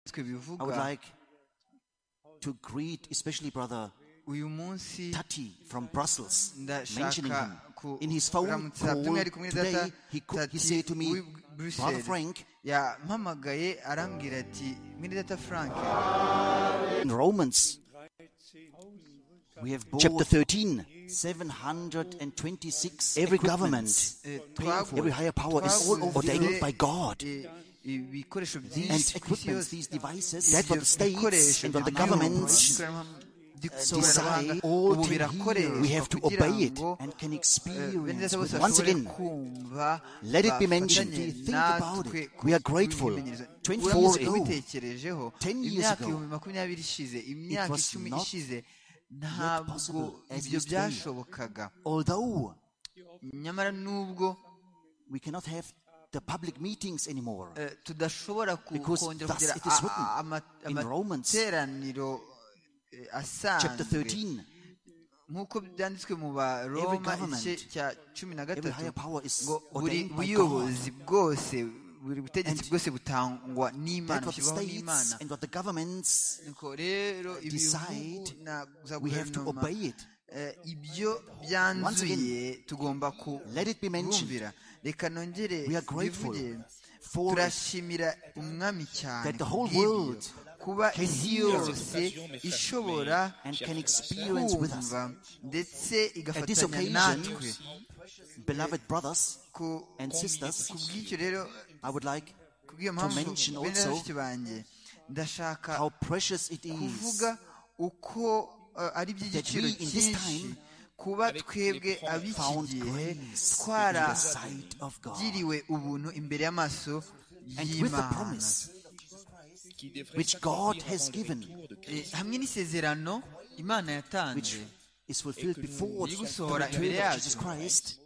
twe I would bivuga like to greet, especially Brother uyu munsi Tati from Brussels, mentioning ndashaka him. ku- In his phone kuramutsa call by'umwihariko muri data today, he, co- he Tati said to me, w'i Brother Bruxelles, Frank, yampamagaye arambwira ati mwene data frank in Romans, we have Chapter bought 13. 726 every government, eh, twagu- every higher power is twagurize, ordained by God. eh, ibikoresho These byinshi ku isi equipments, yose these devices, ibyo that what the states bikoresho and what the byo mu governments ikoranabuhanga- by'ikoranabuhanga, desire, all ubu to hear, birakoreshwa we have to kugira obey it ngo and can bene experience. data bose With, once bashobore again, kumva, let it be mentioned. bafatanye Think about natwe it. We are ku- grateful. kubimenyereza. 24 Uramutse ago, ubitekerejeho, 10 years imyaka ago, ibihumbi makumyabiri ishize imyaka was icumi not- ishize not ntabwo possible as ibyo it is today. byashobokaga although nyamara n'ubwo we cannot have the public meetings anymore, eh, tudashobora ku- Because kongera thus kugira it is a- a- written ama- in Romans, amateraniro eh, chapter asanzwe 13, nk'uko byanditswe mu baroma government, igice cya cumi na every gatatu higher power is ngo buri ordained by God. buyobozi bwose buri butegetsi And bwose butangwa That n'imana what the bushyirwaho n'imana states and what the governments, nuko rero ibihugu decide, na za we have to guverinoma obey it. eh, ibyo Once byanzuye again, tugomba let it be mentioned. kubumvira reka nongere We are grateful bivuge for turashimira umwami cyane that the whole kubw'ibyo. world kuba can isi hear yose ishobora and can experience with us. kumva ndetse this igafatanya occasion, natwe Beloved brothers Ku- and sisters, ku bw'icyo rero I would like ku bw'iyo to mpamvu mention bene also bashiki banjye ndashaka how precious it is kuvuga uko eh, ari iby'igiciro we in this cyinshi time kuba twebwe ab'iki found gihe grace in the sight of God. twaragiriwe ubuntu imbere y'amaso And with the y'imana promise which God has given, Eh, hamwe n'isezerano imana which yatanze is fulfilled before the Igusohora return imbere of Jesus yacu. Christ,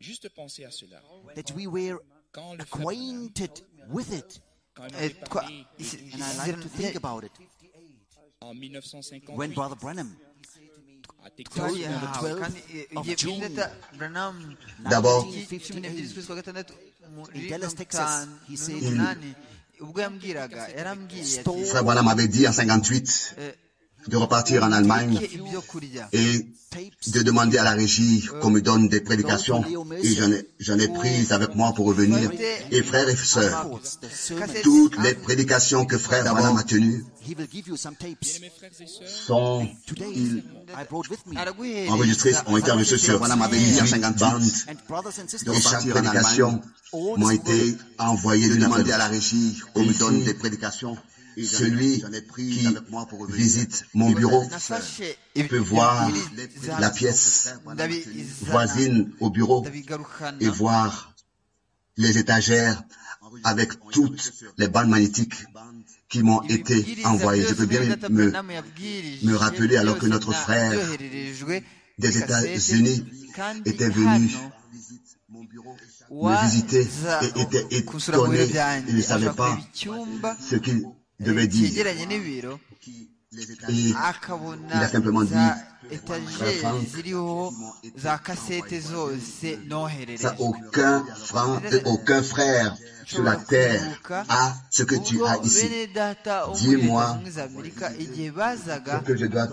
Juste pensez à cela. that we were Quand le peuple, acquainted with it. quand il Eh, avait twa- parlé des ise- douze And I like to think about it. en 1950, When Brother Branham à told Texas, you on the twayihawe kandi 12th eh, of igihe June, perezida Branham D'abord. tariki cumi n'ebyiri z'ukwezi kwa gatandatu muri In Dallas, mirongo Texas, itanu he na said, mirongo inani, ubwo yambwiraga yarambwiye ati Stole Frère Branham m'avait dit en 58 de repartir en Allemagne "Mureke ibyo kurya et tapes de demander à la régie qu'on me donne des prédications. Et j'en ai, j'en ai prise avec moi pour revenir. Et frères et sœurs, quotes, the sermon. Cassette. toutes les prédications que Frère Branham a tenues He will give you some tapes. mes frères et sœurs, sont Today, I brought with me. araguhereza enregistrées, ont été enregistrées sur Branham avait dit en 58. And brothers and Et sisters, chaque prédication m'a été envoyée de demander à la régie qu'on me donne des prédications. Et j'en ai- Celui qui visite mon bureau nafashe peut voir ibibwiriza la pièce ndabizana, voisine au bureau ndabigarukana et voir les étagères avec toutes les bandes magnétiques qui m'ont été ibibwiriza envoyées. Je byose peux bien Perezida me Branham yabwirije, me rappeler alors que byose notre na- frère byohererejwe des kuri kasete, États-Unis kandi était venu hano me visiter waza et était kunsura mu biro étonné. byanjye Il ne savait ashaka pas kureba icyumba ce qu'il devait dire. cyegeranye n'ibiro Et akabona Il a simplement za dit, etajeri ziriho za kasete zose noherereje ça, aucun frère, aucun frère sur la terre a ce que tu ubwo as ici. bene data wo muri Dis-moi. leta zunze ubumwe za amerika igihe bazaga que je dois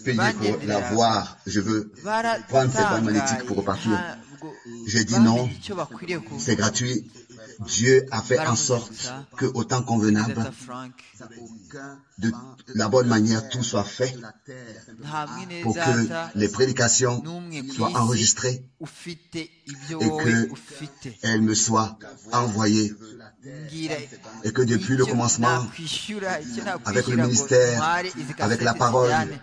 payer pour la voir. Je veux prendre cette bande magnétique pour repartir. J'ai dit non, C'est gratuit. Dieu a fait en sorte que, au temps convenable, de la bonne manière, tout soit fait pour que les prédications soient enregistrées, ufite ibyo et wowe que- ufite elles me soient envoyées mbwira et que depuis le icyo commencement, nakwishyura, icyo avec nakwishyura le ngo ministère, ntware izi avec kasete la parole, zijyane.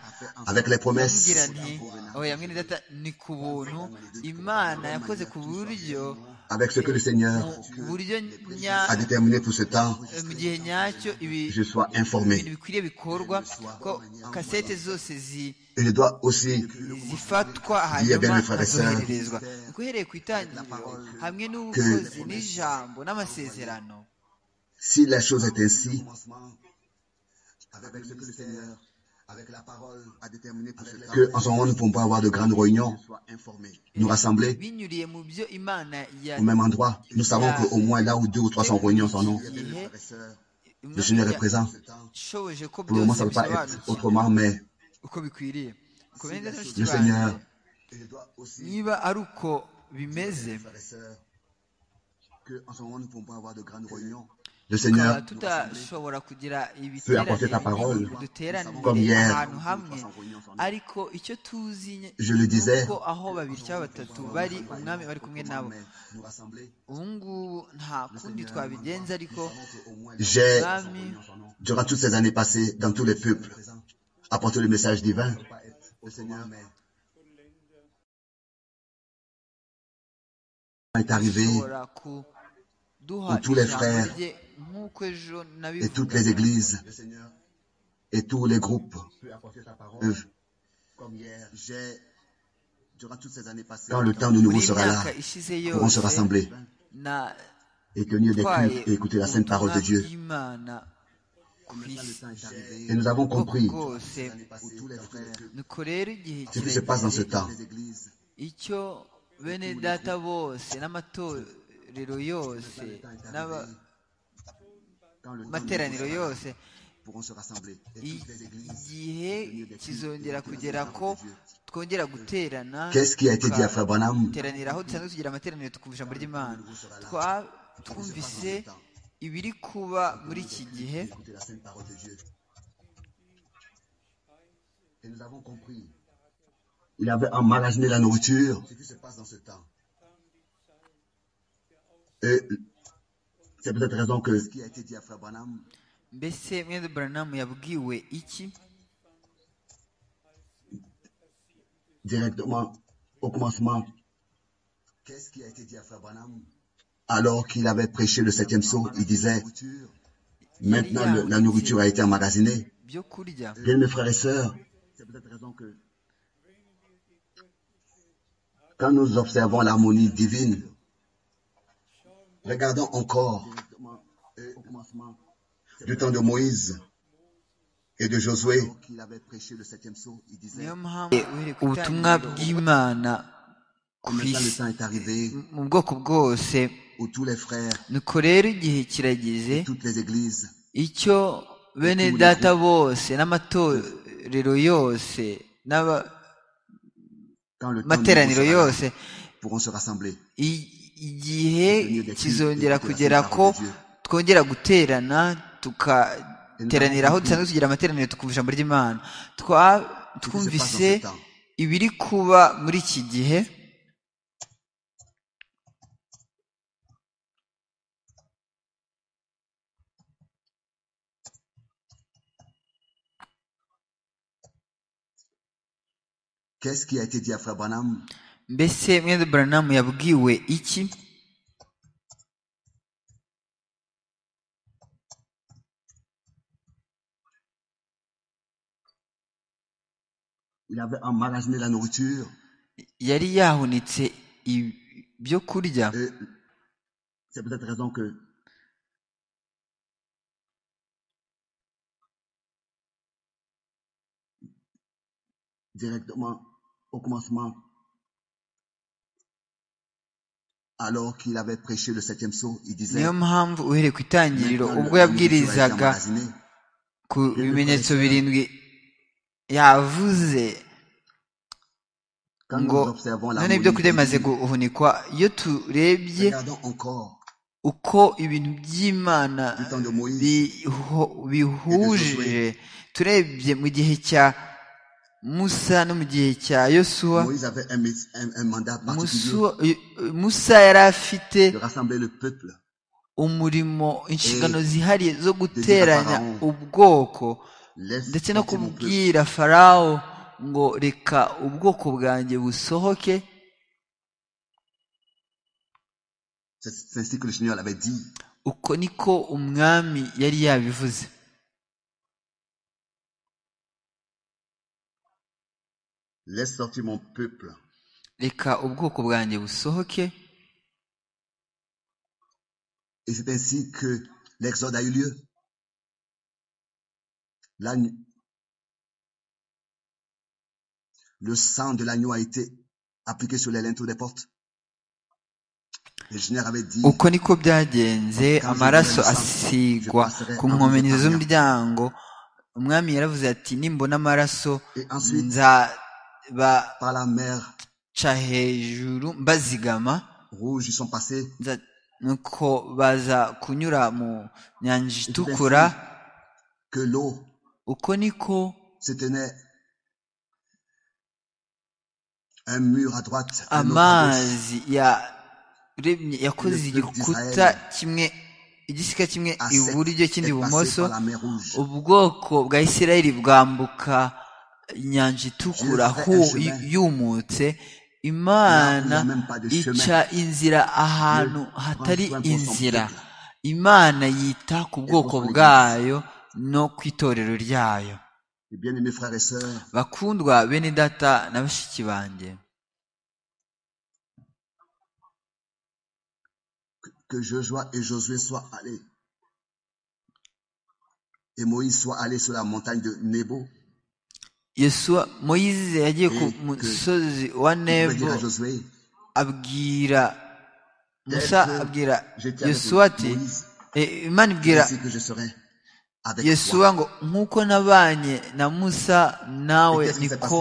avec les ndamubwira promesses, nti oya mwene data ni ku buntu imana yakoze ku buryo avec ce que le Seigneur ku buryo nya- a déterminé pour ce temps, eh, mu gihe nyacyo ibi je sois ibintu informé. bikwiriye bikorwa ko kasete zose zi Et je dois aussi zifatwa bien, hanyuma mes frères et sœurs, nkazohererezwa guhereye ku itangiriro hamwe n'ubukozi n'ijambo n'amasezerano Si la chose est ainsi, que en ce moment nous ne pouvons pas avoir de grandes réunions, nous rassembler binyuriye mu byo imana ya au même endroit, nous savons qu'au moins là où deux ou trois sont réunis en son nom, igihe Le Seigneur est présent. Pour le moment, ça ne peut pas être autrement, mais le Seigneur niba ari uko bimeze le Seigneur tudashobora kugira peut apporter ta parole duterane comme hier. ahantu hamwe ariko icyo tuzi Je le disais. ko aho babiri cyangwa batatu bari umwami bari kumwe nabo ubu ngubu nta kundi twabigenza ariko J'ai, umwami durant toutes ces années passées, dans tous les peuples, apporté le message divin. est arrivé ashobora kuduha Où tous les ijambo frères rye nk'uko ejo et toutes nabivugaga les églises et tous les groupes peuvent, quand le temps de nouveau buri sera là, myaka ishize pourront se yose rassembler na et tenir des twaye cultes et écouter la sainte parole de ubutumwa Dieu. bw'imana ku isi Et nous avons compris bwose nuko rero igihe ce qui se passe dans ce temps. icyo bene data bose n'amatorero yose n'amateraniro yose igihe kizongera kugera ko twongera guterana Qu'est-ce qui a été dit à Frère Branham duteranira aho dusanzwe tugira amateraniro twumva ijambo ry'imana Twa- twumvise ibiri kuba muri iki gihe Il avait emmagasiné la nourriture. Et c'est peut-être raison que mbese mwene buranamu yabwiwe iki directement au commencement, alors qu'il avait prêché le septième sceau, il disait, maintenant le- la nourriture a été emmagasinée. byo kurya Bien, mes frères et sœurs, quand nous observons l'harmonie divine, regardons encore du temps de Moïse et de Josué, niyo mpamvu ubutumwa bw'imana ku isi mu bwoko bwose nuko rero igihe kirageze icyo bene data bose n'amatorero yose n'amateraniro yose pourront se rassembler. i- igihe kizongera kugera ko twongera guterana tugateranira aho dusanzwe tugira amateraniro tukumva ijambo ry'imana Twa- twumvise ibiri kuba muri iki gihe Qu'est-ce qui a été dit à Frère Branham mbese mwene buranamu yabwiwe iki Il avait emmagasiné la nourriture. yari yahunitse ibyo kurya Et c'est peut-être raison que directement au commencement, alors qu'il avait prêché le septième sceau, il disait niyo mpamvu uhereye ku itangiriro Maintenant, ubwo la nourriture a été yabwirizaga emmagasinée. ku bimenyetso birindwi yavuze Quand nous ngo observons la none ibyo kurya bimaze mobilité, guhunikwa iyo turebye regardons encore uko ibintu by'imana du temps de Moïse biho- bihuje turebye mu gihe cya musa no mu gihe cya yosuwa Moïse avait un, mis- un- un mandat particulier Musu- musa yari afite de rassembler le peuple. umurimo inshingano Eh, zihariye zo guteranya Pharaon. ubwoko Laisse ndetse no sortir mon peuple. kubwira farawo ngo reka ubwoko bwanjye busohoke C'est c'est ainsi que le Seigneur l'avait dit. uko niko umwami yari yabivuze Laisse sortir mon peuple. reka ubwoko bwanjye busohoke Et c'est ainsi que l'exode a eu lieu. L'agneau- Le sang de l'agneau a été appliqué sur les linteaux des portes. uko niko byagenze amaraso asigwa ku nkomenizo z'umuryango umwami yaravuze ati nimbona amaraso nzabaca hejuru mbazigama nuko baza kunyura mu nyanja itukura uko niko amazi yakoze igikuta kimwe igisika kimwe iburyo kindi ibumoso ubwoko bwa isirayeli bwambuka inyanja itukura yumutse imana ica inzira ahantu hatari inzira imana yita ku bwoko bwayo no ku itorero ryayo bakundwa bene data na bashiki banjye que Joshua et Josué soient allés. Et Moïse soit allé sur la montagne de Nebo. Yesua, Moïse yagiye ku musozi wa Nebo abwira Musa abwira Yesuwa ati Imana ibwira Yesuwa ngo nk'uko nabanye na Musa nawe niko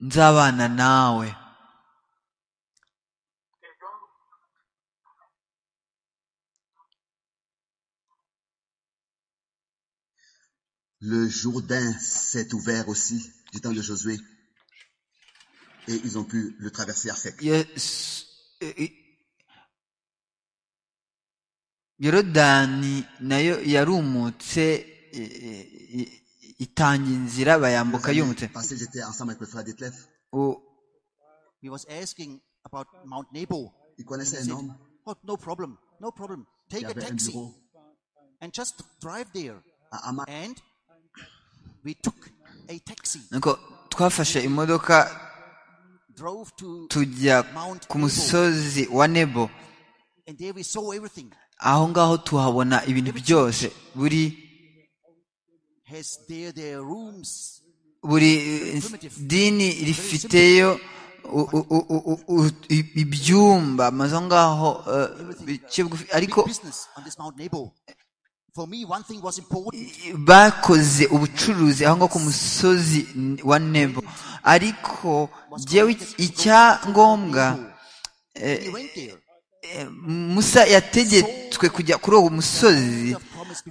nzabana nawe Le Jourdain s'est ouvert aussi du temps de Josué. Et ils ont pu le traverser à sec. yorodani nayo yarumutse itanga inzira bayambuka yumutse He was asking about Mount Nebo. Il connaissait un homme. Oh, no problem, no problem. Take a taxi and just drive there. And we took a taxi. nuko twafashe imodoka tujya ku musozi wa nebo And there we saw everything. aho ngaho tuhabona ibintu byose buri Has there their rooms. buri dini rifiteyo ibyumba amazu aho ngaho eh, bice bugufi ariko Big business on this Mount Nebo. For me, one thing was important. bakoze ubucuruzi aho ngaho ku musozi wa nebo ariko jyewe iki- icyangombwa We went there. eh, musa yategetswe kujya kuri uwo musozi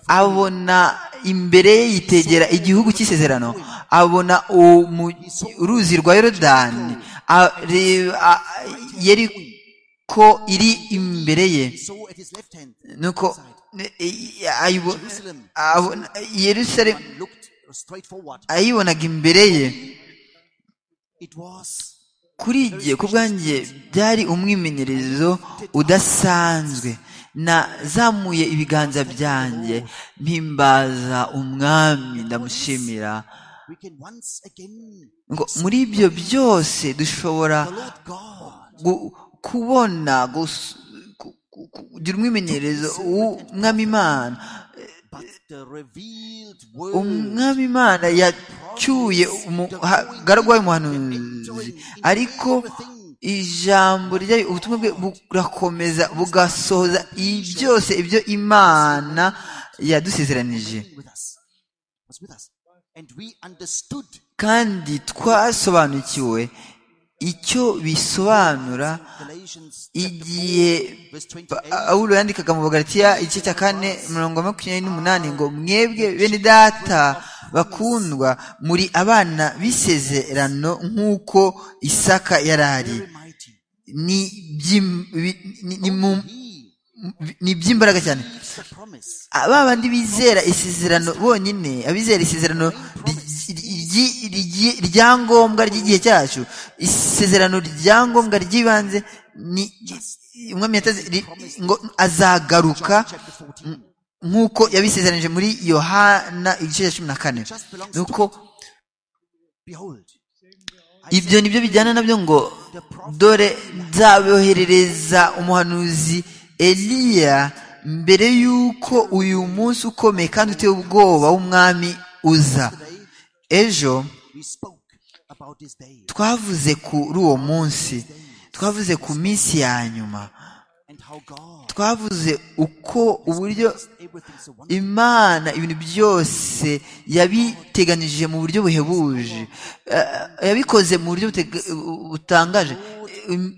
abona imbere ye yitegera igihugu cy'isezerano abona umu- uruzi rwa yorodani areba- a- yari ko iri imbere ye We saw at his left hand. nuko ne- i- ayibo- Jerusalem. abona- yerusalemu One looked straight forward. ayibonaga imbere ye It was kuri igihe ku bwanjye byari umwimenyerezo udasanzwe nazamuye ibiganza byanjye mpimbaza umwami ndamushimira we can once again ngo muri ibyo byose dushobora the Lord God gu- kubona gus- ku- ku- kugira umwimenyerezo w'umwami imana but the revealed word umwami imana yacyuye umugaragwa w'umuhanuzi ariko ijambo ryayo ubutumwa bwe burakomeza bugasohoza ibi byose ibyo imana yadusezeranije with us was with us and we understood kandi twasobanukiwe icyo bisobanura Galatians chapter igihe 4, verse 28 pawulo yandikaga mu bagaratiya igice cya kane mirongo makumyabiri n'umunani ngo mwebwe bene data bakundwa muri abana b'isezerano nk'uko isaka yari ari very mighty ni by'im- bi- ni- ni mu- he ni iby'imbaraga cyane keeps the promise ba bandi bizera isezerano bonyine abizera isezerano ry- ry- ry- rya ngombwa ry'igihe cyacu isezerano rya ngombwa ry'ibanze ni umwami yataze ri- ngo azagaruka John chapter 14 nk'uko yabisezeranije muri yohana igice cya cumi na kane nuko behold ibyo nibyo bijyana nabyo ngo dore nzaboherereza umuhanuzi eliya mbere y'uko uyu munsi ukomeye kandi uteye ubwoba w'umwami uza ejo we spoke about this day twavuze kuri uwo munsi twavuze ku minsi ya nyuma twavuze uko uburyo imana ibintu byose yabiteganije mu buryo buhebuje yabikoze mu buryo butangaje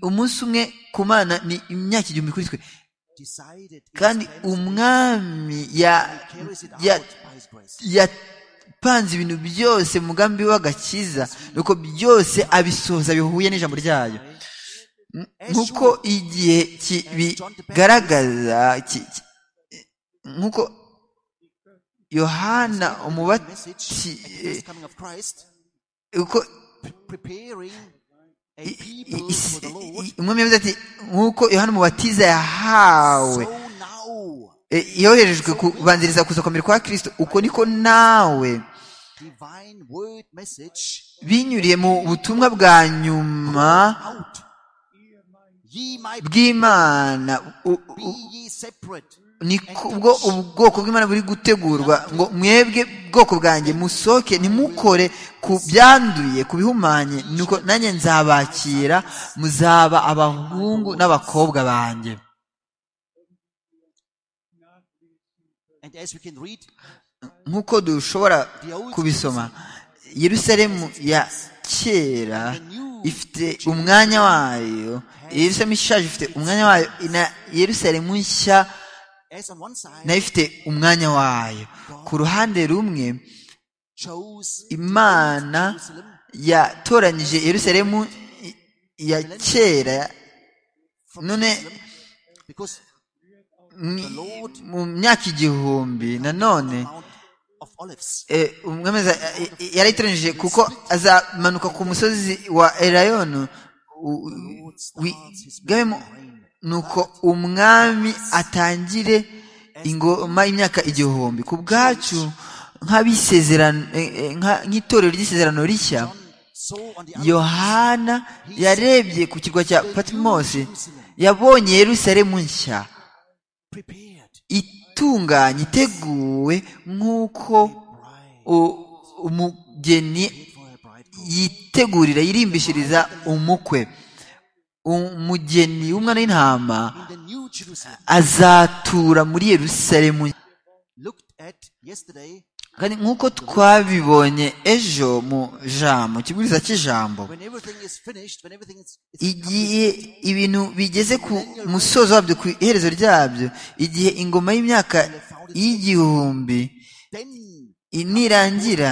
umunsi umwe ku mana ni imyaka igihumbi kuri twe kandi umwami yapanze ibintu byose mu mugambi w'agakiza nuko byose abisohoza bihuye n'ijambo ryayo nk'uko igihe kibigaragaza nk'uko yohana umubati uko umwami yavuze ati nk'uko yohana umubatiza yahawe yoherejwe kubanziriza kuza kwamera kwa kirisito uko niko nawe binyuriye mu butumwa bwa nyuma bw'imana ubwo ubwoko bw'imana buri gutegurwa ngo mwebwe bwoko bwanjye musohoke ntimukore ku byanduye ku bihumanye nuko nanjye nzabakira muzaba abahungu n'abakobwa banjye nk'uko dushobora kubisoma yerusalemu ya kera ifite umwanya wayo yerusalemu ishaje ifite umwanya wayo na yerusalemu nshya nayo ifite umwanya wayo ku ruhande rumwe imana yatoranyije yerusalemu ya kera none mu myaka igihumbi nanone umwemeza yarayitoranyije kuko azamanuka ku musozi wa erayonu wigabemo nuko umwami atangire ingoma y'imyaka igihumbi ku bwacu nk'itorero ry'isezerano rishya yohana yarebye ku kirwa cya patimosi yabonye yerusalemu nshya itunganye iteguwe nk'uko umugeni yitegurira yirimbishiriza umukwe umugeni w'umwana w'intama azatura muri yerusalemu kandi nk'uko twabibonye ejo mu jambo ikibwiriza cy'ijambo igihe ibintu bigeze ku musozo wabyo ku iherezo ryabyo igihe ingoma y'imyaka y'igihumbi nirangira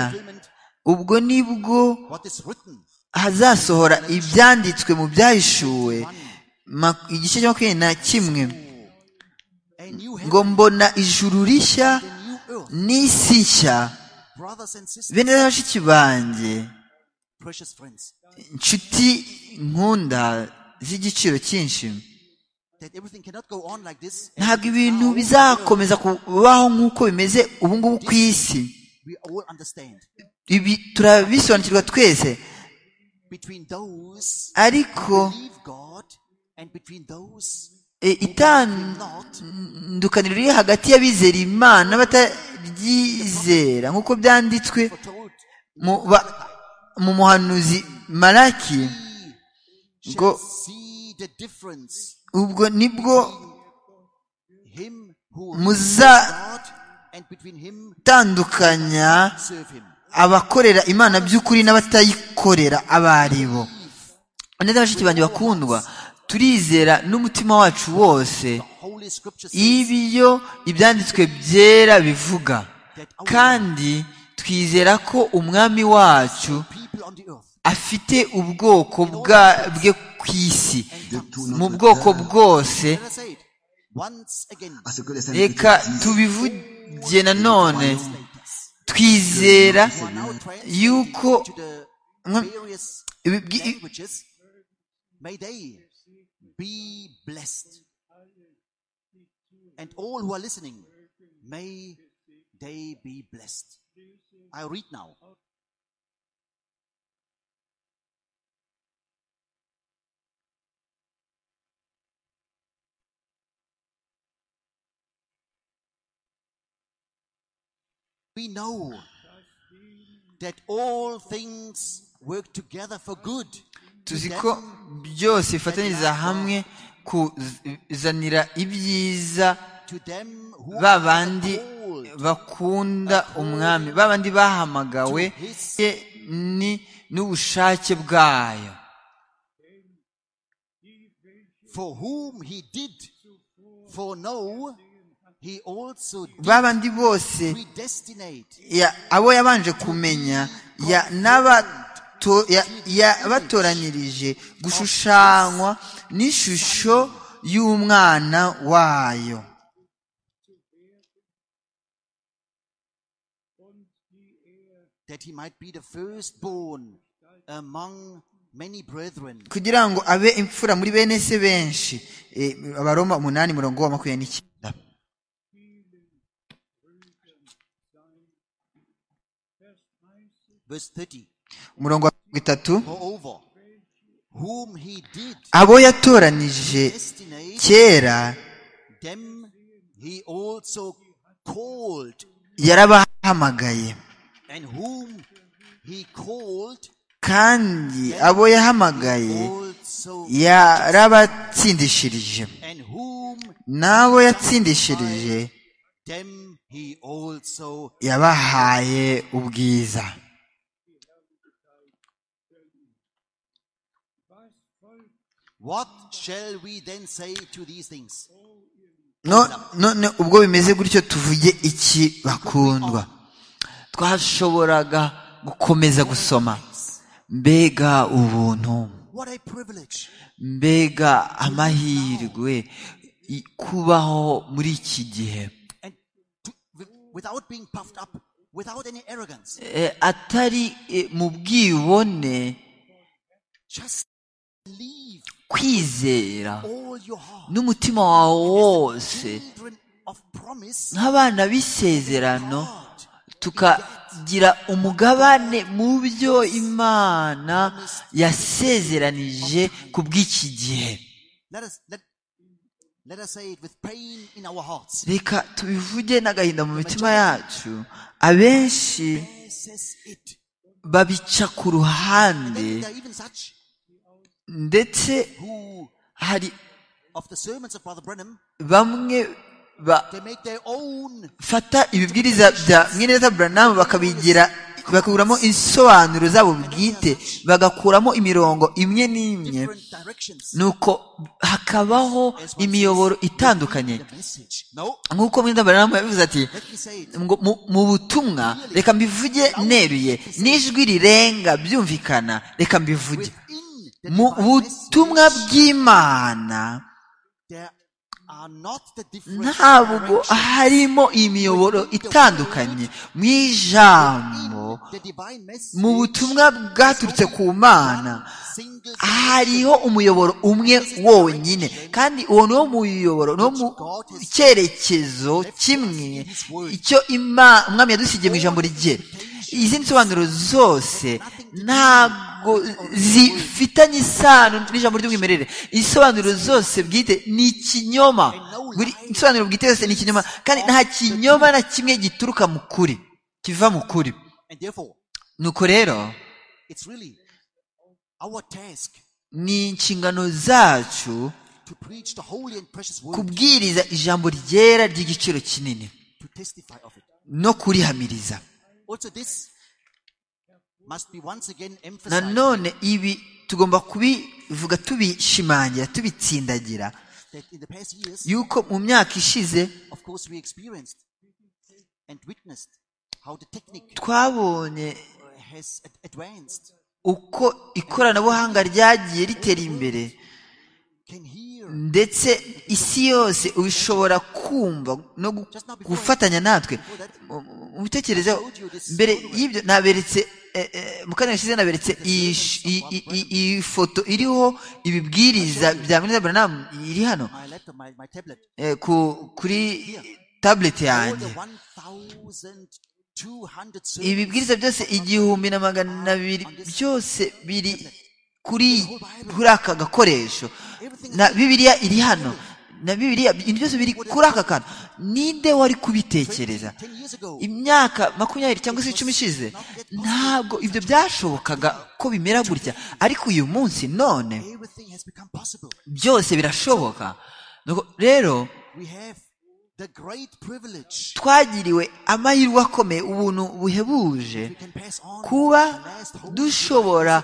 ubwo nibwo hazasohora ibyanditswe mu byahishuwe igice cya makumyabiri na kimwe ngo mbona ijuru rishya n'isi nshya bene bashiki banjye inshuti nkunda z'igiciro cyinshi ntabwo ibintu bizakomeza kubaho nk'uko bimeze ubu ngubu ku isi ibi turabisobanukirwa twese ariko itandukaniro riri hagati y'abizera imana n'abataryizera nk'uko byanditswe mu muhanuzi maraki ngo ubwo nibwo muzatandukanya abakorera imana by'ukuri n'abatayikorera abaribo neza bashiki banjye bakundwa turizera n'umutima wacu wose ibyo ibyanditswe byera bivuga kandi twizera ko umwami wacu afite ubwoko bwe ku isi mu bwoko bwose reka tubivuge nanone twizera yuko we know that all things work together for good tuzi ko byose bifatanyiriza hamwe kuzanira ibyiza ba bandi bakunda umwami ba bandi bahamagawe ni n'ubushake bwayo ba bandi bose abo yabanje kumenya yabatoranyirije gushushanywa n'ishusho y'umwana wayo kugira ngo abe imfura muri bene se benshi abaroma umunani murongo wa makumyabiri n'icyenda verse 30 umurongo wa mirongo itatu abo yatoranije kera yarabahamagaye kandi abo yahamagaye yarabatsindishirije n'abo yatsindishirije yabahaye ubwiza What shall we then say to these things? no none ubwo bimeze gutyo tuvuge iki bakundwa twashoboraga gukomeza gusoma mbega ubuntu mbega amahirwe kubaho muri iki gihe atari mu bwibone kwizera n'umutima wawe wose nk'abana b'isezerano tukagira umugabane mu byo imana yasezeranije ku bw'iki gihe reka tubivuge n'agahinda mu mitima yacu abenshi babica ku ruhande ndetse hari bamwe bafata ibibwiriza bya mwene buranamu bakabigira bakakuramo insobanuro zabo bwite bagakuramo imirongo imwe n'imwe nuko hakabaho imiyoboro itandukanye nk'uko mwene buranamu yabivuze ati mu butumwa reka mbivuge neruye n'ijwi rirenga byumvikana reka mbivuge mu butumwa bw'imana ntabwo harimo imiyoboro itandukanye mu ijambo mu butumwa bwaturutse ku mana hariho umuyoboro umwe wonyine kandi uwo ni wo muyoboro ni wo mu cyerekezo kimwe icyo umwami yadusigiye mu ijambo rye izindi nsobanuro zose ntabwo zifitanye isano n'ijambo ry'umwimerere insobanuro zose bwite ni ikinyoma buri insobanuro bwite yose ni ikinyoma kandi nta kinyoma na kimwe gituruka mu kuri kiva mu kuri nuko rero ni inshingano zacu kubwiriza ijambo ryera ry'igiciro kinini no kurihamiriza nanone ibi tugomba kubivuga tubishimangira tubitsindagira yuko mu myaka ishize twabonye uko ikoranabuhanga ryagiye ritera imbere ndetse isi yose ubishobora kumva no gufatanya natwe mubitekerezo mbere y'ibyo naberetse mu kanya gashize naberetse iyi foto iriho ibibwiriza bya muri buranamu iri hano kuri tabuleti yanjye ibibwiriza byose igihumbi na magana abiri byose biri kuri kuri aka gakoresho na bibiliya iri hano na bibiliya ibintu byose biri kuri aka kantu ninde wari kubitekereza imyaka makumyabiri cyangwa se icumi ishize ntabwo ibyo byashobokaga ko bimera gutya ariko uyu munsi none byose birashoboka rero twagiriwe amahirwe akomeye ubuntu buhebuje kuba dushobora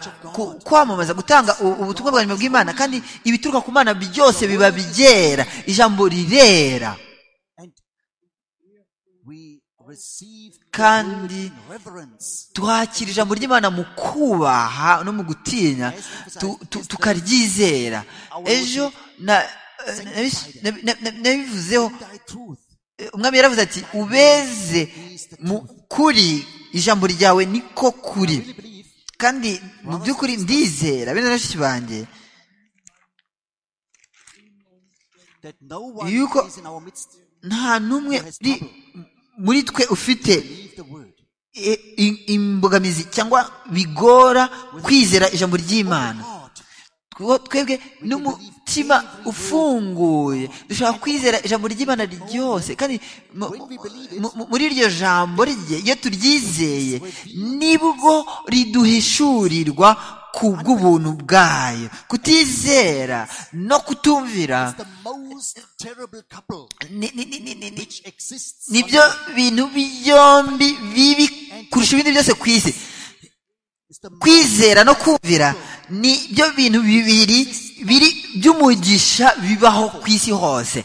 kwamamaza gutanga ubutumwa bwa nyuma bw'imana kandi ibituruka ku mana byose biba byera ijambo rirera kandi twakira ijambo ry'imana mu kubaha no mu gutinya tukaryizera ejo nabivuzeho umwami yaravuze ati ubeze mu kuri ijambo ryawe niko kuri kandi mu by'ukuri ndizera bene bashiki banjye yuko nta n'umwe muri twe ufite imbogamizi cyangwa bigora kwizera ijambo ry'imana twebwe n'umutima ufunguye dushobora kwizera ijambo ry'imana ryose kandi muri iryo jambo rye iyo turyizeye nibwo riduhishurirwa ku bw'ubuntu bwayo kutizera no kutumvira nibyo bintu byombi bibi kurusha ibindi byose ku isi kwizera no kumvira ni byo bintu bibiri biri by'umugisha bibaho ku isi hose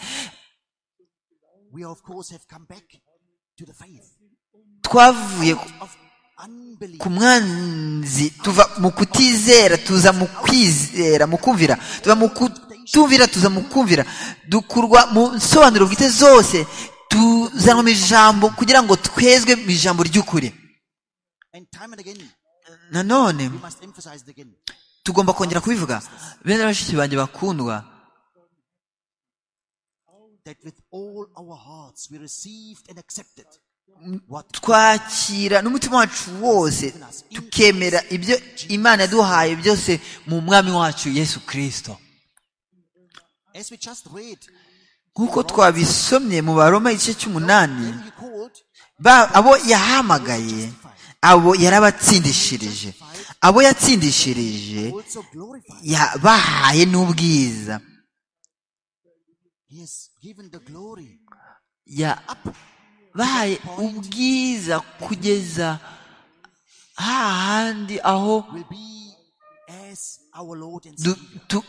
twavuye ku mwanzi tuva mu kutizera tuza mu kwizera mu kumvira tuva mu kutumvira tuza mu kumvira dukurwa mu nsobanuro bwite zose tuzanwa mu ijambo kugira ngo twezwe mu ijambo ry'ukuri nanone tugomba kongera kubivuga bene bashiki banjye bakundwa twakira n'umutima wacu wose tukemera ibyo imana yaduhaye byose mu mwami wacu yesu kirisito nk'uko twabisomye mu baroma igice cy'umunani abo yahamagaye abo yarabatsindishirije abo yatsindishirije bahaye n'ubwiza ya bahaye ubwiza kugeza hahandi aho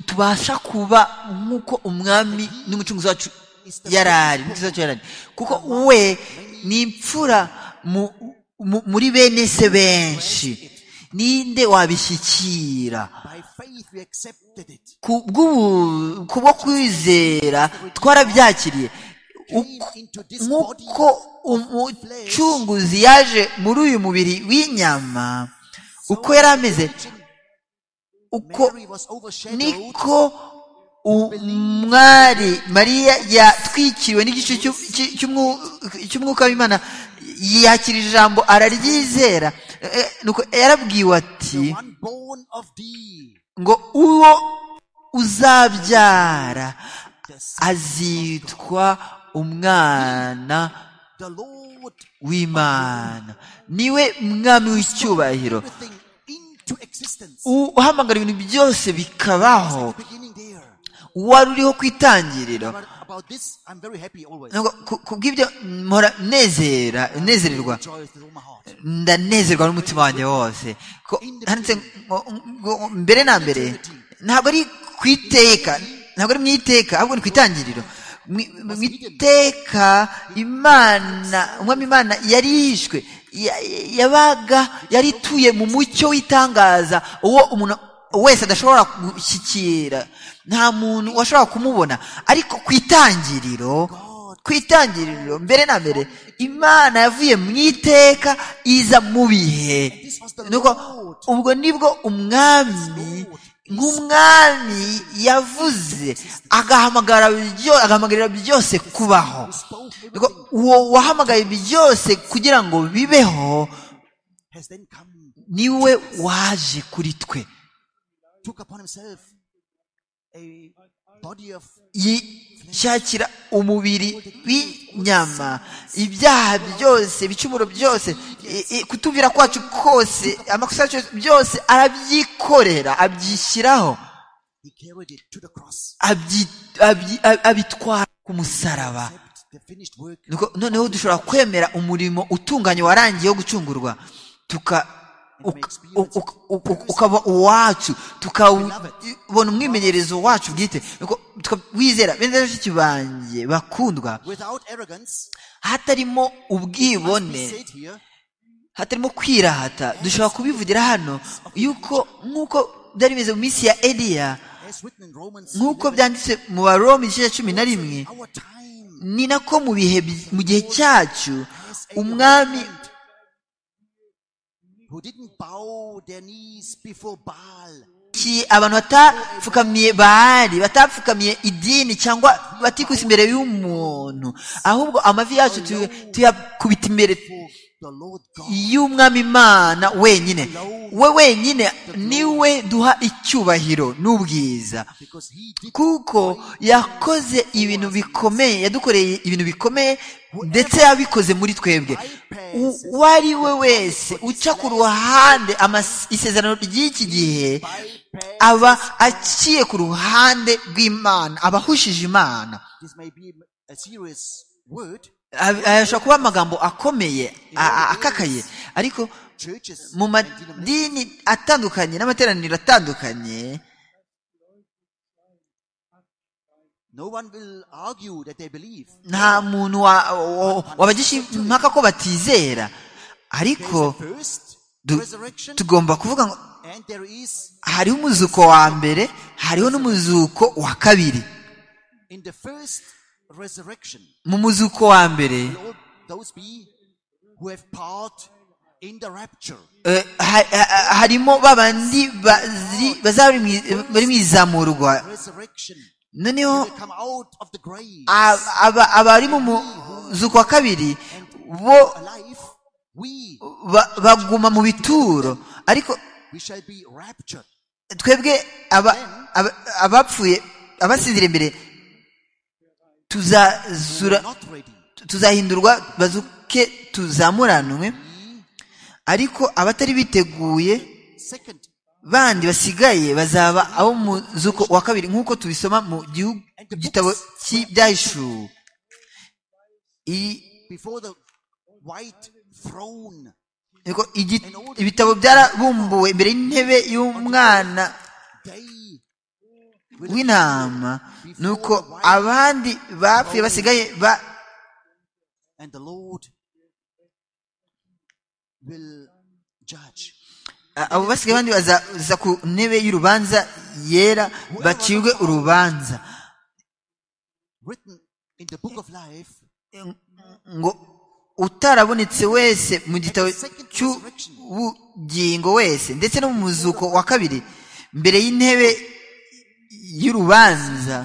tubasha kuba nk'uko umwami n'umucunguzi wacu yari ari kuko we ni imfura muri bene se benshi ninde wabishyikira ku bwo kwizera twarabyakiriye nk'uko umucunguzi yaje muri uyu mubiri w'inyama uko yari ameze uko niko umwari mariya yatwikiriwe n'igice cy'umwuka w'imana yakira ijambo araryizera yarabwiwe ati ngo uwo uzabyara azitwa umwana w'imana niwe mwami w'icyubahiro uhamagara ibintu byose bikabaho wari uriho ku itangiriro ku bw'ibyo mpora nezera nezererwa ndanezerwa n'umutima wanjye wose mbere na mbere ntabwo ari ku iteka ntabwo ari mu iteka ahubwo ni ku itangiriro mu iteka imana umwami imana yari yishwe yabaga yari ituye mu mucyo w'itangaza uwo umuntu wese adashobora gushyikira nta muntu washobora kumubona ariko ku itangiriro ku itangiriro mbere na mbere imana yavuye mu iteka iza mu bihe ubwo nibwo umwami nk'umwami yavuze agahamagarira byose kubaho uwo wahamagaye byose kugira ngo bibeho niwe waje kuri twe yishyakira umubiri w'inyama ibyaha byose ibicumuro byose kutumvira kwacu kose amakosa yacu byose arabyikorera abyishyiraho abitwara ku musaraba noneho dushobora kwemera umurimo utunganye warangiye wo gucungurwa ukaba uwacu tukabona umwimenyerezo wacu bwite wizera bene bashiki banjye bakundwa hatarimo ubwibone hatarimo kwirahata dushobora kubivugira hano yuko nk'uko byari bimeze mu minsi ya eliya nk'uko byanditse mu baroma igice cya cumi na rimwe ni nako mu bihe mu gihe cyacu umwami abantu batapfukamiye bahari batapfukamiye idini cyangwa batikuse imbere y'umuntu ahubwo amavi yacu tuyakubita imbere y'umwami imana wenyine we wenyine niwe duha icyubahiro n'ubwiza kuko yakoze ibintu bikomeye yadukoreye ibintu bikomeye ndetse yabikoze muri twebwe uwo ari we wese uca ku ruhande isezerano ry'iki gihe aba aciye ku ruhande rw'imana aba ahushije imana ashobora kuba amagambo akomeye akakaye ariko mu madini atandukanye n'amateraniro atandukanye nta muntu wabagisha impaka ko batizera ariko tugomba kuvuga ngo hariho umuzuko wa mbere hariho n'umuzuko wa kabiri mu muzuko wa mbere harimo ba bandi bari mu izamurwa noneho abari mu muzuko wa kabiri bo baguma mu bituro ariko twebwe abapfuye abasinzira imbere tuzahindurwa bazuke tuzamuranwe ariko abatari biteguye bandi basigaye bazaba abo mu zuko wa kabiri nk'uko tubisoma mu gitabo cy'ibyayishu ibitabo byarabumbuwe imbere y'intebe y'umwana w'intama ni uko abandi bapfuye basigaye ba abo basigaye abandi bazaza ku ntebe y'urubanza yera bacirwe urubanza ngo utarabonetse wese mu gitabo cy'ubugingo wese ndetse no mu muzuko wa kabiri mbere y'intebe y'urubanza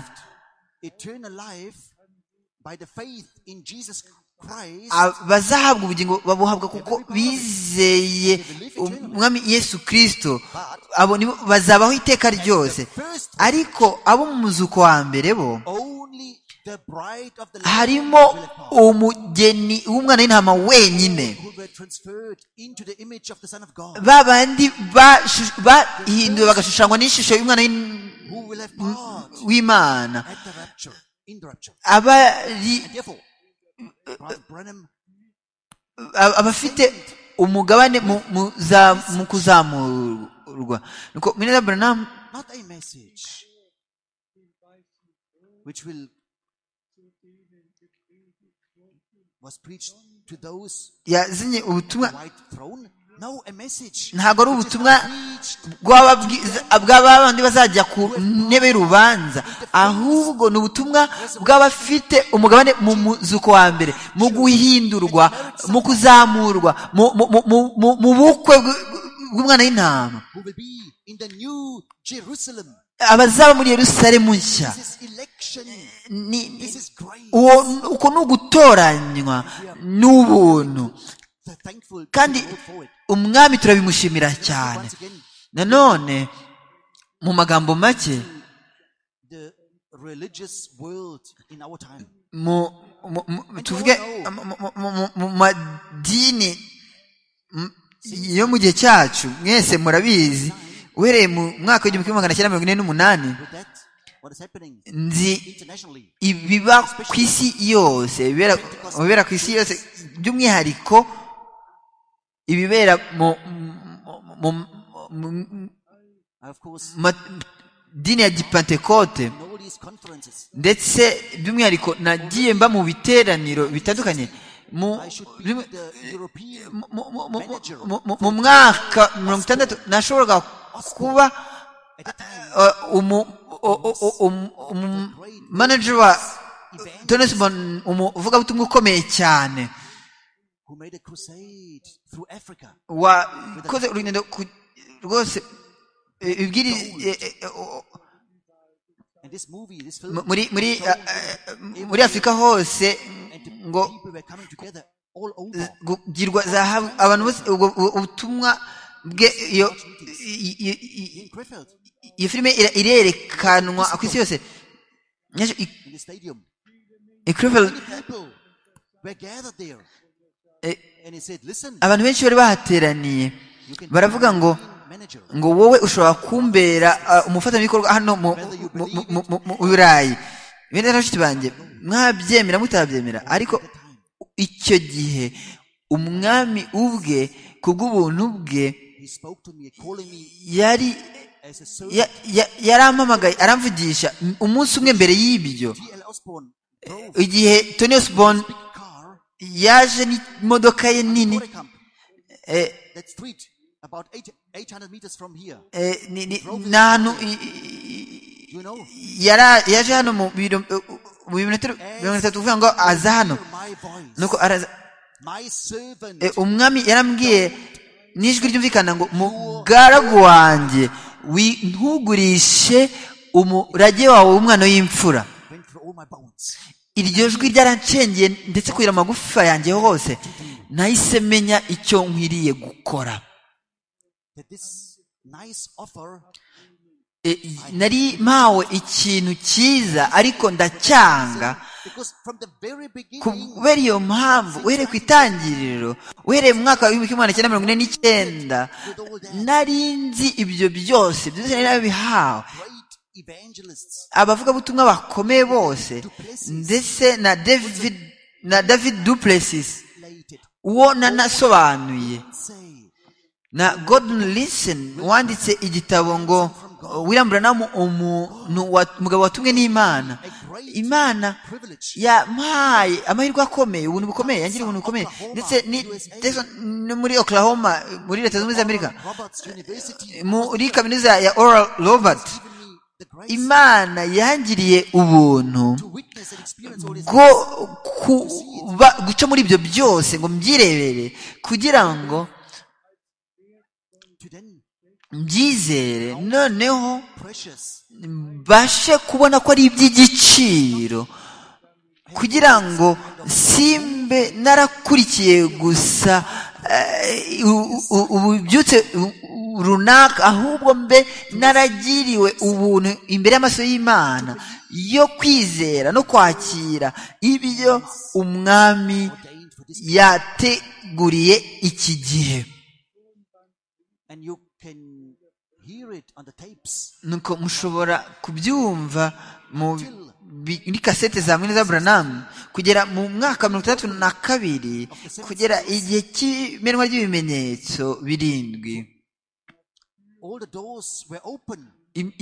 bazahabwa ubugingo babuhabwa kuko bizeye umwami yesu kirisito abo nibo bazabaho iteka ryose ariko abo mu muzuko wa mbere bo harimo umugeni w'umwana w'intama wenyine ba bandi bahinduwe bagashushanywa n'ishusho y'umwana w'intama w'imana abari abafite umugabane mu kuzamurwa nuko minera buranamu yazanye ubutumwa ntabwo ari ubutumwa bw'abandi bazajya ku ntebe y'urubanza ahubwo ni ubutumwa bw'abafite umugabane mu muzuko wa mbere mu guhindurwa mu kuzamurwa mu bukwe bw'umwana w'intama abazaba muri yerusalemu nshya uko ni ugutoranywa n'ubuntu kandi umwami turabimushimira cyane nanone mu magambo make tuvuge mu madini yo mu gihe cyacu mwese murabizi uhereye mu mwaka w'igihumbi kimwe magana cyenda mirongo ine n'umunani nzi ibiba ku isi yose ibibera ku isi yose by'umwihariko ibibera mu dini ya gipantekote ndetse by'umwihariko nagiye mba mu biteraniro bitandukanye mu mwaka mirongo itandatu nashoboraga kuba umumanager wa tonesi umuvugabutumwa ukomeye cyane wakoze urugendo rwose muri afurika hose ngo kugirwa zahabu abantu bose ubutumwa bwe iyo filime irerekanwa ku isi yose abantu benshi bari bahateraniye baravuga ngo ngo wowe ushobora kumbera umufatanyabikorwa hano mu burayi bene n'abashyitsi banjye mwabyemera mutabyemera ariko icyo gihe umwami ubwe ku bw'ubuntu bwe yari yarampamagaye aramvugisha umunsi umwe mbere y'ibyo igihe tony osborn yaje n'imodoka ye nini ni ahantu yaje hano mu birometero mirongo itatu kuvuga ngo aza hano nuko araza umwami yarambwiye n'ijwi ryumvikana ngo mugaragu wanjye ntugurishe umurage wawe w'umwana w'imfura iryo jwi ryarancengeye ndetse kugira amagufa yanjye hose nahise menya icyo nkwiriye gukora nari mpawe ikintu cyiza ariko ndacyanga kubera iyo mpamvu uhereye ku itangiriro uhereye mu mwaka w'ibihumbi kimwe magana cyenda mirongo ine n'icyenda nari nzi ibyo byose byose nari nabihawe abavugabutumwa bakomeye bose ndetse na david na david duplessis uwo nanasobanuye na gordon listen wanditse igitabo ngo william branham umuntu umugabo watumwe n'imana imana yampaye amahirwe akomeye ubuntu bukomeye yangiriye ubuntu bukomeye ndetse no muri oklahoma muri leta zunze ubumwe za amerika muri kaminuza ya oral robert imana yangiriye ubuntu bwo guca muri ibyo byose ngo mbyirebere kugira ngo mbyizere noneho mbashe kubona ko ari iby'igiciro kugira ngo simbe narakurikiye gusa ububyutse runaka ahubwo mbe naragiriwe ubuntu imbere y'amaso y'imana yo kwizera no kwakira ibyo umwami yateguriye iki gihe nuko mushobora kubyumva muri kasete za mwene za buranamu kugera mu mwaka mirongo itandatu na kabiri kugera igihe cy'imenwa ry'ibimenyetso birindwi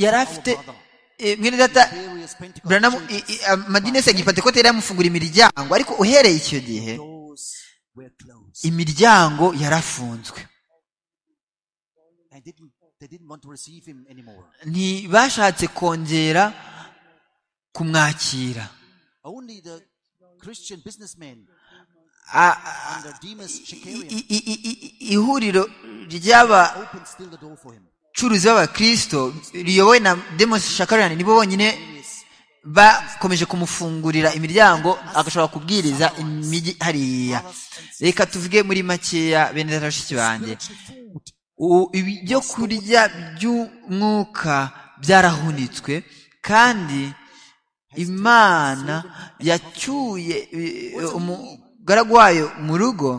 yari afite mwene data buranamu amadini yose ya gipantekote yari yamufungura imiryango ariko uhereye icyo gihe imiryango yarafunzwe ntibashatse kongera kumwakira ihuriro ry'abacuruzi b'abakirisito riyobowe na demosi shakarani nibo bonyine bakomeje kumufungurira imiryango agashobora kubwiriza imijyi hariya reka tuvuge muri makeya bene bashiki banjye ibyo kurya by'umwuka byarahunitswe kandi imana yacyuye umugaragu wayo mu rugo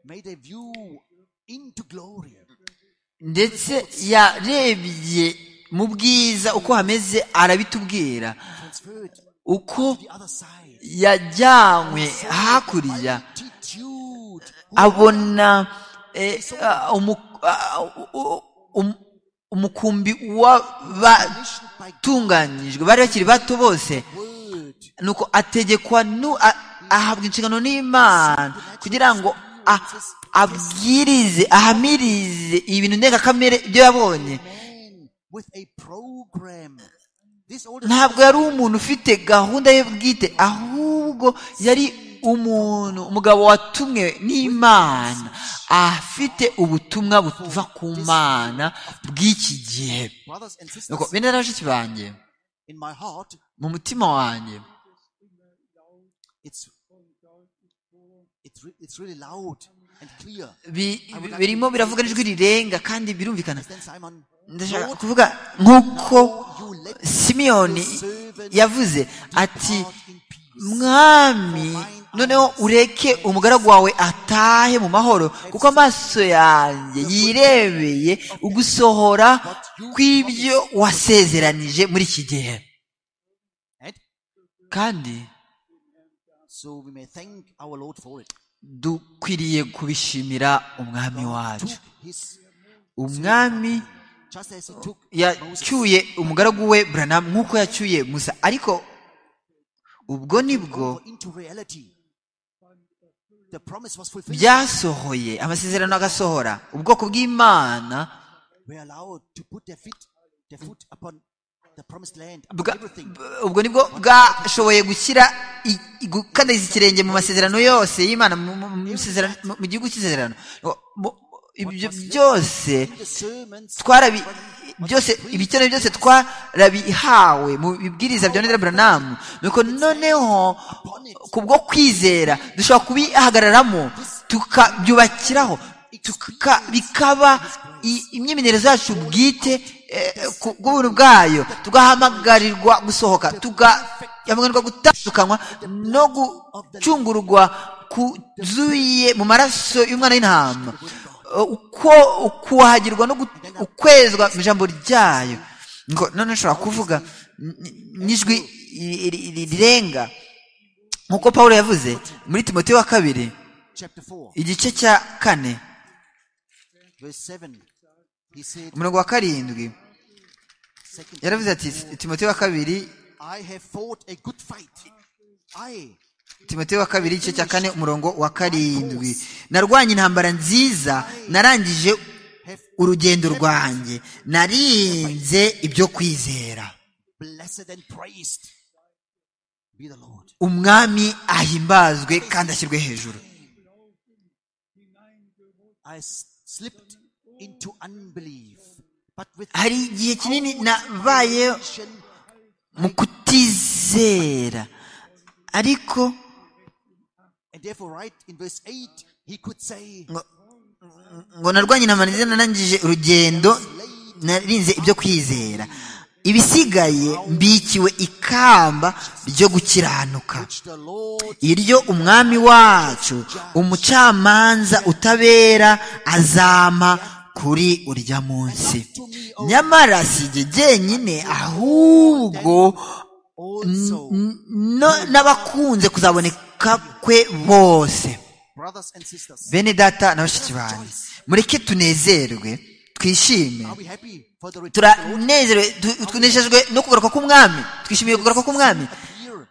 made a view into glory. ndetse yarebye mu bwiza uko hameze arabitubwira transferred to uko the other side. yajyanywe hakurya Multitude who abona eh, ah, umu- ah, u- um- umukumbi commissioned by w'abatunganyijwe bari bakiri bato bose word nuko ategekwa nu- a- ahabwa inshingano n'imana kugira ngo a- abwirize ahamirize ibintu ndengakamere ibyo yabonye man with a program. This old ntabwo yari umuntu ufite gahunda ye bwite ahubwo yari umuntu umugabo watumwe n'imana afite ubutumwa buva ku mana bw'iki gihe brothers and sisters nuko bene na bashiki banjye in my heart, mu mutima wanjye it's it's re- it's really loud and clear. bi- birimo biravuga n'ijwi rirenga kandi birumvikana Then Simon, ndashaka kuvuga nk'uko you let simiyoni yavuze ati out in peace. mwami noneho ureke umugaragu wawe atahe mu mahoro kuko amaso yanjye yirebeye ugusohora kw'ibyo wasezeranije muri iki gihe And kandi so we may thank our Lord for it. dukwiriye kubishimira umwami Took wacu his umwami just as he took Moses. yacyuye umugaragu we buranamu nk'uko yacyuye musa ariko ubwo nibwo over into reality. The promise was fulfilled. byasohoye amasezerano agasohora ubwoko bw'imana We're allowed to put their feet, their foot upon the promised land, upon Bwa- everything. b- ubwo nibwo bwashoboye gushyira i- i- gukandariza ikirenge mu masezerano yose y'imana mu- mu- mu isezerano- mu- mu gihugu cy'isezerano Ngo- mu- ibyo byose In the sermons, twarabi byose ibikenewe byose twarabihawe mu bibwiriza bya nera buranamu nuko noneho kubwo kwizera dushobora kubihagararamo tukabyubakiraho tuka- bikaba i- imyimenyerezo yacu bwite eh, ku bw'ubuntu bwayo tugahamagarirwa gusohoka tugahamagarirwa gutandukanywa no gucungurwa kuzuye mu maraso y'umwana w'intama uko ukuhagirwa no gu- ukwezwa mu ijambo ryayo ngo none nshobora kuvuga n- n- n'ijwi ri- ri- ri- rirenga nk'uko paul yavuze muri timote wa kabiri chapter 4, igice cya kane verse 7, he said, umurongo wa karindwi Second, yaravuze ati timote wa kabiri I have fought a good fight. I timote wa kabiri igice cya kane umurongo wa karindwi narwanye intambara nziza narangije have urugendo rwanjye narinze ibyo kwizera blessed and praised be the Lord. umwami ahimbazwe kandi ashyirwe hejuru I s- slipped into unbelief, but with hari igihe kinini nabaye mu kutizera ariko and therefore, right in verse 8, he could say, ngo- ngo narwanye intambara nziza narangije urugendo narinze ibyo kwizera ibisigaye mbikiwe ikamba ryo gukiranuka which the Lord iryo umwami wacu umucamanza utabera azama kuri urya munsi nyamara si jye jyenyine ahubwo also, n- no- n'abakunze kuzaboneka kwe bose brothers and sisters, bene data na bashiki banjye mureke tunezerwe twishime are we happy for the return of the Lord? turanezerwe tu- tunejejwe no kugaruka k'umwami twishimiye kugaruka k'umwami Here,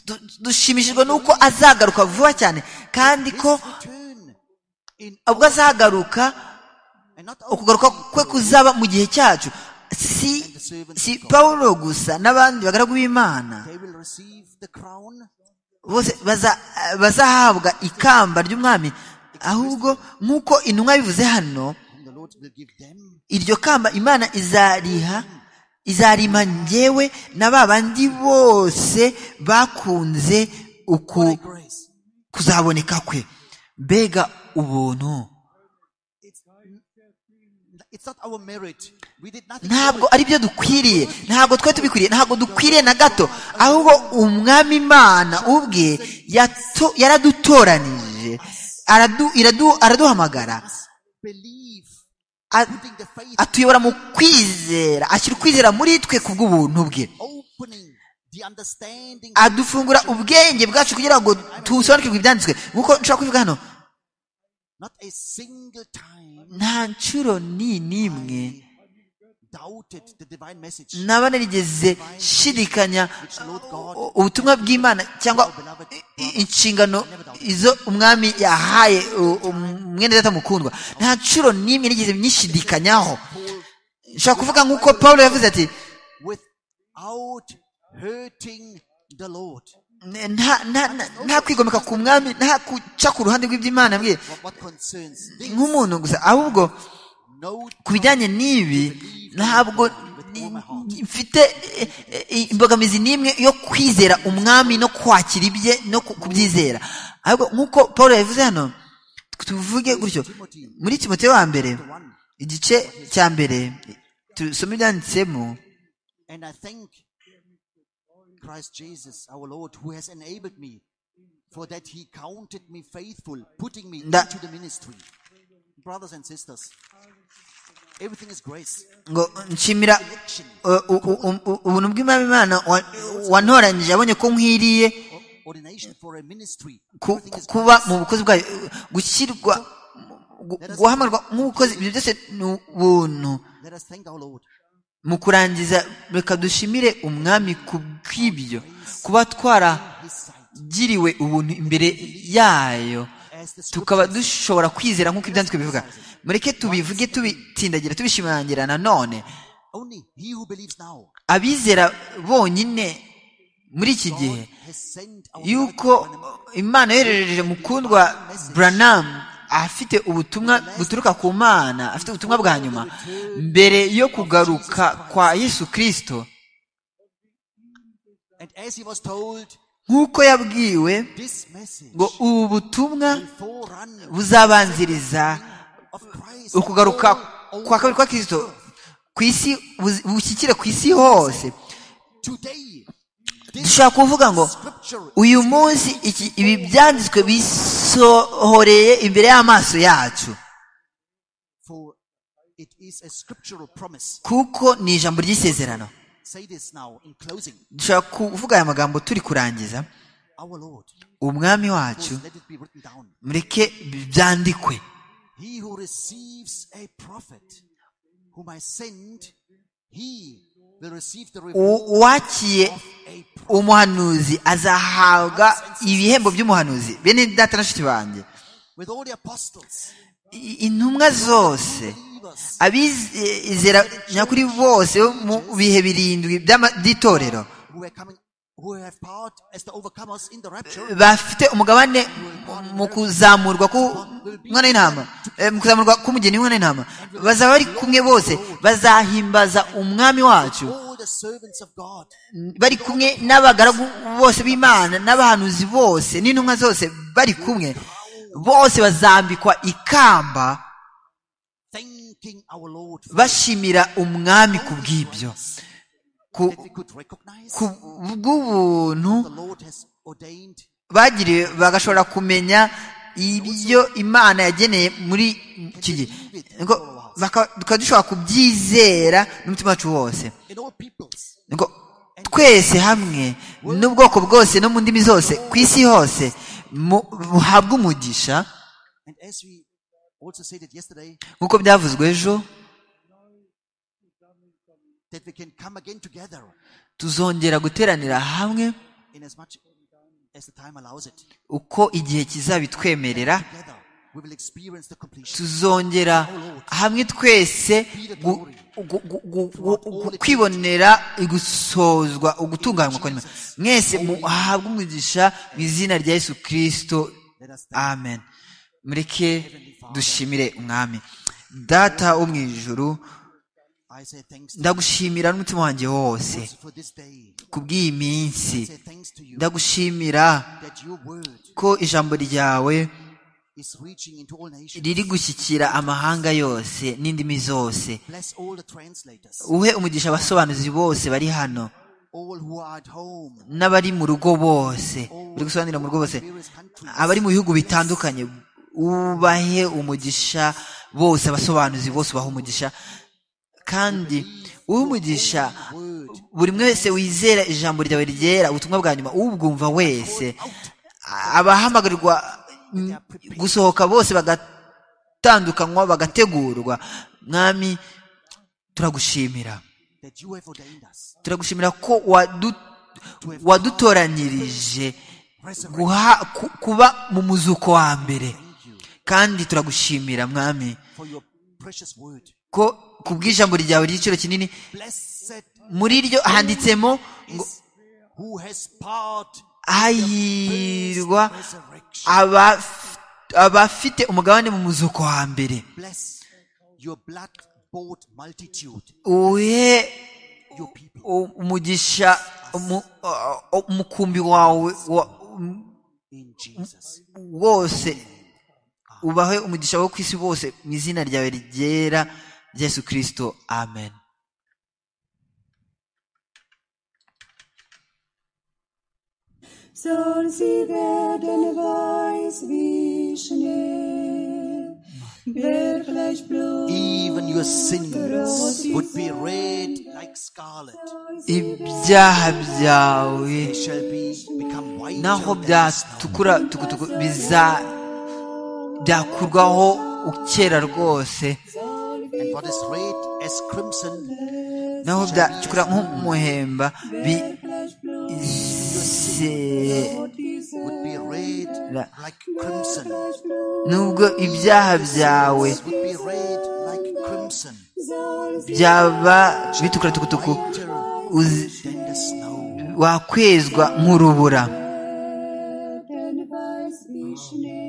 Du- dushimishijwe n'uko azagaruka vuba cyane kandi ko his return in ubwo azagaruka and not only ukugaruka kwe kuzaba mu gihe cyacu si si pawulo gusa n'abandi bagaragu b'imana they will receive the crown bose baza- bazahabwa ikamba ry'umwami ahubwo nk'uko intumwa bivuze hano whom the Lord will give them iryo kamba imana izariha izarima njyewe na ba bandi bose bakunze by uku grace. kuzaboneka kwe mbega ubuntu It's, it's not our merit. We did nothing. ntabwo ari byo dukwiriye ntabwo twe tubikwiriye ntabgo dukwiriye na gato ahubwo umwami imana ubwe yato- yaradutoranije aradu- iradu- araduhamagara believe, A- putting the faith, atuyobora mu kwizera ashyira ukwizera muri twe ku bw'ubuntu bwe opening the understanding. adufungura ubwenge bwacu kugira ngo dusobanukirwe ibyanditswe nk'uko nshobora kubivuga hano Not a single time nta nshuro ni n'imwe I doubted the divine message. naba narigeze shidikanya u- ubutumwa bw'imana cyangwa i- i- inshingano izo umwami yahaye u- umwene data mukundwa nta nshuro n'imwe nigeze nyishidikanyaho nshobora kuvuga nk'uko paul yavuze ati without hurting the Lord. nta- nta- nta- nta kwigomeka ku mwami nta guca ku ruhande rw'iby'imana bwe What, what concerns thee? nk'umuntu gusa ahubwo No ku bijyanye n'ibi ntabwo ni- ni- mfite eh, eh, imbogamizi n'imwe yo kwizera umwami no kwakira ibye no ku- kubyizera ahubwo nk'uko paul yabivuze hano tuvuge gutyo muri timote wa mbere igice cya mbere tusome ibyanditsemo And I thank Christ Jesus, our Lord, who has enabled me, for that he counted me faithful, putting me Nda- into the ministry. Brothers and sisters, everything is grace. ngo nshimira eh, u- u- u- u- ubuntu bw'imana imana wa- wantoranyije abonye ko nkwiriye O- Ordination for a ministry. ku- Everything is kuba grace. mu bukozi bwayo gushyirwa gu- guhamagarwa nk'ubukozi ibyo byose ni ubuntu Let us thank our Lord. mu kurangiza reka dushimire umwami ku bw'ibyo kuba twaragiriwe ubuntu imbere yayo tukaba dushobora kwizera nk'uko ibyanditswe bivuga mureke tubivuge tubitsindagira tubishimangira nanone Only he who believes now abizera bonyine muri iki gihe has sent our yuko imana yoherereje mukundwa buranamu afite ubutumwa buturuka ku mana afite ubutumwa bwa nyuma mbere yo kugaruka kwa yesu kirisito And as he was told, nk'uko yabwiwe this message ngo ubu butumwa will forerun buzabanziriza of Christ. ukugaruka all kwa kabiri kwa kirisito ku isi buzi- bushyikire ku isi hose Today, dushobora kuvuga ngo scripture uyu munsi iki- ibi byanditswe bisohoreye imbere y'amaso yacu for it is a scriptural promise. kuko ni ijambo ry'isezerano Say this now in closing. dushobora kuvuga aya magambo turi kurangiza Our Lord, umwami of wacu course, let it be written down. mureke byandikwe He who receives a prophet whom I send, he will receive the reward U- uwakiye of a prophet. umuhanuzi azahabwa ibihembo by'umuhanuzi bene data na shiti banjye With all the apostles, I- intumwa zose believers, abizera nyakuri bose bo mu bihe birindwi by'ama- by'itorero who are coming, who have part as the overcomers in the rapture, bafite umugabane mu kuzamurwa k'umwana w'intama eh, mu kuzamurwa k'umugeni w'umwana w'intama bazaba bari kumwe bose bazahimbaza umwami wacu all the servants of God, bari kumwe n'abagaragu bose b'imana n'abahanuzi bose n'intumwa zose bari kumwe bose bazambikwa ikamba thanking our Lord for bashimira umwami ku bw'ibyo ku that we could recognize ku bw'ubuntu the Lord has ordained bagiriwe bagashobora kumenya ibyo imana yageneye muri iki gihe ngo baka- tukaba dushobora kubyizera n'umutima wacu wose in all peoples. ngo twese hamwe n'ubwoko bwose no mu ndimi zose ku isi hose mu- buhabwe umugisha And as we also said it yesterday, nk'uko byavuzwe ejo that we can come again together tuzongera guteranira hamwe in as much as the time allows it. uko igihe kizabitwemerera Together, we will experience the completion. tuzongera hamwe twese gu- gu- gu- gu- gu- gu- kwibonera igusozwa ugutunganywa kwa nyuma mwese muhabwe umugisha mu izina rya yesu kirisito amen mureke dushimire umwami data wo mu ijuru I say thanks to ndagushimira n'umutima wanjye wose you for this day. ku bw'iyi minsi Say thanks to you ndagushimira that your word ko ijambo ryawe is reaching into all nations. riri gushyikira amahanga yose n'indimi zose Bless all the translators, uhe umugisha abasobanuzi bose bari hano all who are at home, n'abari mu rugo bose all bari gusobanurira mu rugo bose various countries. abari mu bihugu bitandukanye ubahe umugisha bose abasobanuzi bose ubahe umugisha kandi umugisha buri umwe wese wizera ijambo ryawe ryera ubutumwa bwa nyuma ubwumva wese abahamagarirwa gusohoka bose bagatandukanywa bagategurwa mwami turagushimira turagushimira ko wadutoranyirije kuba mu muzuko wa mbere kandi turagushimira mwami ko ku bw'ijambo ryawe ry'igiciro kinini muri ryo handitsemo ngo hahirwa abafite umugabane mu muzuko wa mbere uhe umugisha umukumbi wawe wose ubahe umugisha wo ku isi wose mu izina ryawe ryera yesu kirisito amen soll sie werden weiß wie Schnee. Wirklich blut Even your sins would be red like scarlet. ibyaha byawe They shall be become white. naho byatukura tukutuku biza byakurwaho ukera rwose And what is red as crimson, naho byatukura nk'umuhemba bizera would be red La- like crimson. nubwo ibyaha byawe Would be red like crimson. byaba bitukura tukutuku Whiter uzi- than the snow. wakwezwa nk'urubura werden weiß wie Schnee.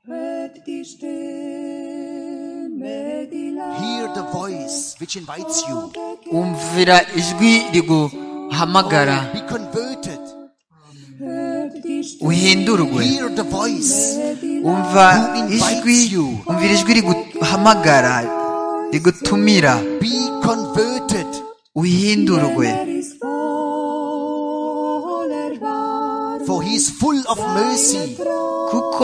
Hört die Stimme, die laut Hear the voice which invites you. umvira ijwi riguhamagara Be converted. hört die Stimme, uhindurwe Hear the voice. umva Who invites ijwi you? umvira ijwi riguhamagara rigutumira Be converted. uhindurwe er ist voller Wahrheit. For he is full of mercy. kuko